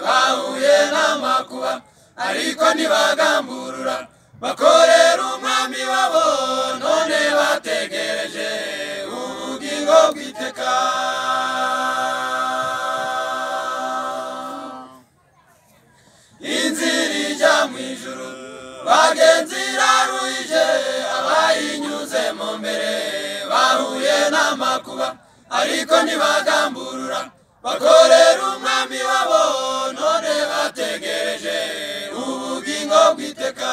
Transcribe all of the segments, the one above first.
bahuye n'amakuba ariko ntibagamburura bakorera umwami wabo none bategereje ubugingo bw'iteka inzira ijya mu ijuru bagenzi iraruhije abayinyuzemo mbere bahuye n'amakuba ariko ntibagamburura bakorera umwami wabo none bategereje ubugingo bw'iteka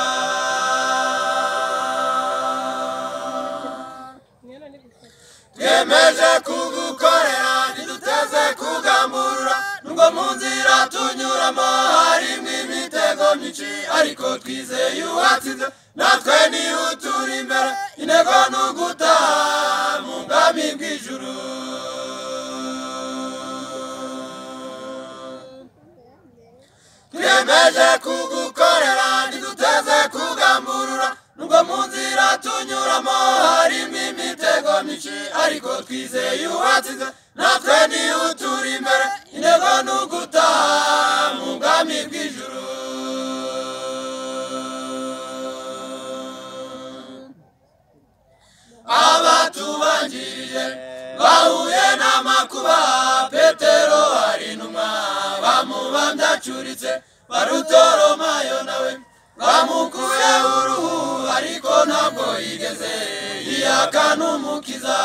twemeje kugukorera ntiduteze kugamburura nubwo mu nzira tunyuramo harimo imitego myinshi ariko twizeye uwatsinze natwe niyo uturi imbere intego ni ugutaha mu bwami bw'ijuru twemeje kugukorera ntiduteze kugamburura nubwo mu nzira tunyuramo harimo imitego myinshi ariko twizeye uwatsinze natwe niyo uturi imbere intego ni ugutaha mu bwami bw'ijuru abatubanjirije bahuye n'amakuba petero ari inuma bamubambye acuritse barutoromayo nawe bamukuye uruhu ariko ntabwo yigeze yiyaka n'umukiza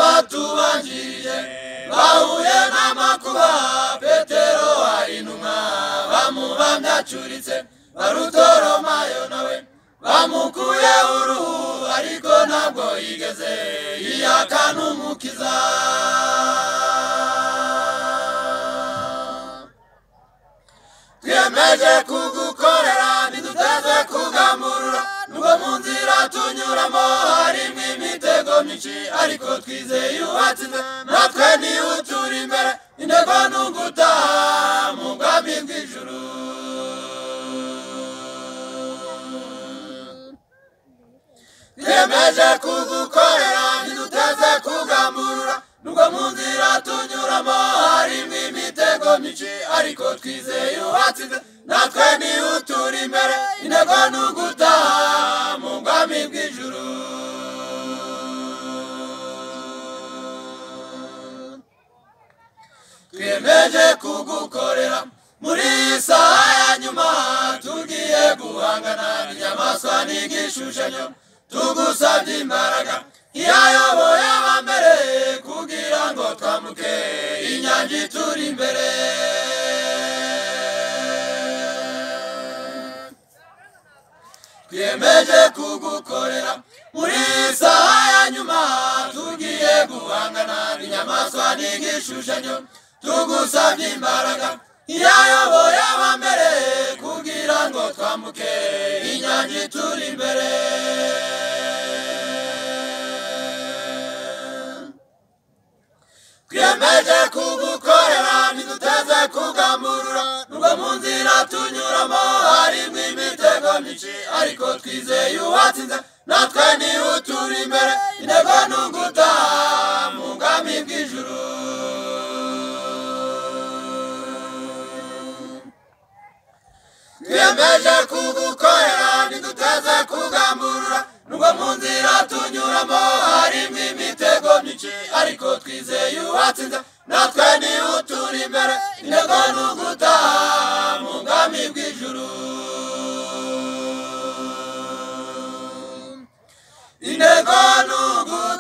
abatubanjirije bahuye n'amakuba petero ari inuma bamubambye acuritse barutoromayo nawe bamukuye uruhu ariko ntabwo yigeze yiyaka n'umukiza twiyemeje kugukorera ntiduteze kugamburura nubwo mu nzira tunyuramo harimo imitego myinshi ariko twizeye uwatsinze natwe niyo uturi imbere intego ni ugutaha mu bwami bw'ijuru twiyemeje kugukorera ntiduteze kugamburura nubwo mu nzira tunyuramo harimo imitego myinshi ariko twizeye uwatsinze natwe niyo uturi imbere intego ni ugutaha mu bwami bw'ijuru twiyemeje kugukorera muri iyi saha ya nyuma tugiye guhangana n'inyamaswa n'igishushanyo tugusabye imbaraga iyayoboye abambere kugira ngo twamuke inyange turi imbere twiyemeje kugukorera muri iyi saha ya nyuma tugiye guhangana n'inyamaswa n'igishushanyo tugusabye imbaraga iyayoboye abambere kugira ngo twamuke inyange turi imbere twiyemeje kugukorera ntiduteze kugamburura nubwo mu nzira tunyuramo harimo imitego myinshi ariko twizeye uwatsinze natwe niyo uturi imbere intego ni ugutaha mu bwami bw'ijuru twiyemeje kugukorera ntiduteze kugamburura nubwo mu nzira tunyuramo harimo imitego myinshi ariko twizeye uwatsinze natwe niyo uturi imbere intego ni ugutaha mu bwami bw'ijuru intego ni ugutaha